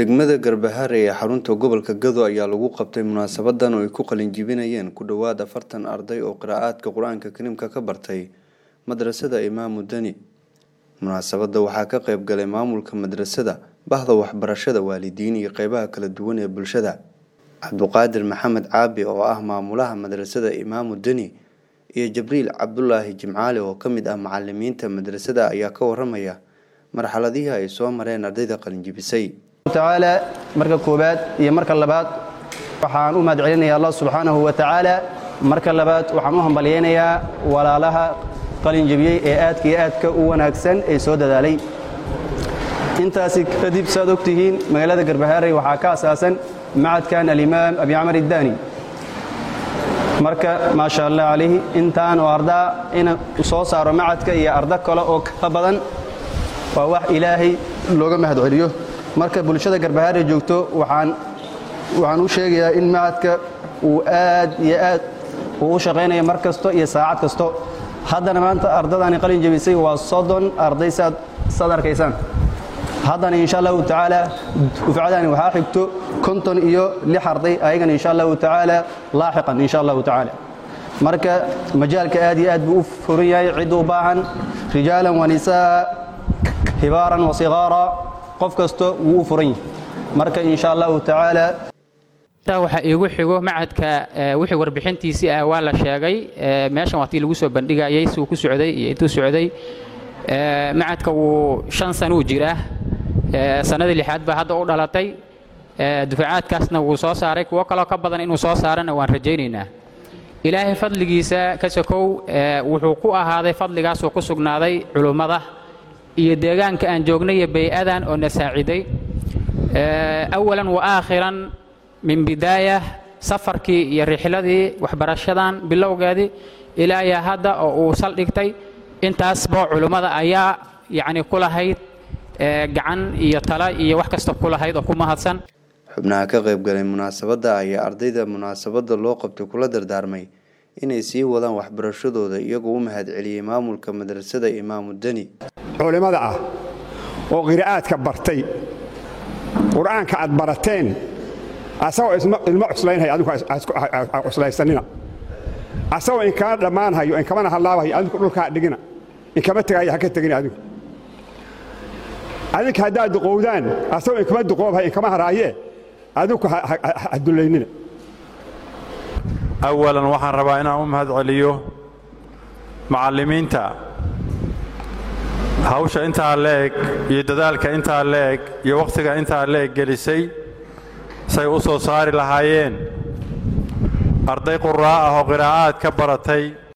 degmada Garbahare ee xarunta gobolka Gado ayaa lagu qabtay munaasabadan oo ay ku qalin jebinayeen ku dhowaad afartan arday oo qiraa'aadka qur-aanka kariimka ka bartay madrasada imaamu dani munaasabada waxaa ka qayb galay maamulka madrasada bahda waxbarashada waalidiin iyo qeybaha kala duwan ee bulshada cabduqaadir maxamed caabi oo ah maamulaha madrasada imaamu deni iyo jibriil cabdulaahi jimcaali oo ka mid ah macalimiinta madrasada ayaa ka waramaya marxaladihii ay soo mareen ardayda qalinjibisay tacaala marka koobaad iyo marka labaad waxaan u mahad celinayaa allah subxaanahu wa tacaala marka labaad waxaan u hambalyaynayaa walaalaha qalinjebiyey ee aadka iyo aadka u wanaagsan ee soo dadaalay intaasi kadib saad ogtihiin magaalada garbahaarey waxaa ka asaasan macadkan alimaam abi camar iddaani marka maasha allah calayhi intaan oo ardaa ina soo saaro macadka iyo ardo kale oo ka badan waa wax ilaahay looga mahad celiyo marka bulshada garbahaare joogto waxaan waxaan u sheegayaa in macadka uu aad iyo aad uu u shaqaynaya mar kasto iyo saacad kasto haddana maanta ardadani qalin jebisay waa soddon arday saad saad arkaysaan haddana insha allahu tacaala dufcadani waxaa xigto konton iyo lix arday ayagana insha allahu tacaala laaxiqan insha allahu tacaala marka majaalka aad iyo aad buu u furan yahay cid u baahan rijaalan wa nisaa hibaaran wa sigaara qof kasto wuu u furan yahay marka insha allahu tacaala waxaa iigu xigo macadka wixii warbixintiisii ah waa la sheegay meeshan waa tii lagu soo bandhigayay siuu ku socday iyo intuu socday macadka wuu shan sanuu jiraa sannadii lixaad baa hadda u dhalatay dufacaadkaasna wuu soo saaray kuwo kaloo ka badan inuu soo saarana waan rajaynaynaa ilaahay fadligiisa ka sokow wuxuu ku ahaaday fadligaasuu ku sugnaaday culummada iyo deegaanka aan joognay iyo bay-adan oo na saaciday awalan wa aakhiran min bidaaya safarkii iyo rixladii waxbarashadan bilowgeedii ilaa yaa hadda oo uu saldhigtay intaasba culummada ayaa yacni ku lahayd gacan iyo tala iyo wax kasta ku lahayd oo ku mahadsan xubnaha ka qayb galay munaasabadda ayaa ardayda munaasabadda loo qabtay kula dardaarmay inay sii wadaan waxbarashadooda iyagoo u mahad celiyey maamulka madrasada imaamu deni culimmada ah oo qiraa'aadka bartay qur'aanka aad barateen asagoo ilmo cuslaynhaya adinku cuslaysanina asagoo inkama dhammaanhayo inkamana hallaabahayo adinku dhulkaa dhigina inkama tegaayo ha ka tegina adinku adinka haddaad duqowdaan asagoo inkama duqoobhayo inkama haraaye adinku ha dullaynina awalan waxaan rabaa inaan u mahad celiyo macallimiinta hawsha intaa leeg iyo dadaalka intaa leeg iyo wakhtiga intaa leeg gelisay say u soo saari lahaayeen arday qurraa ah oo qiraa'aad ka baratay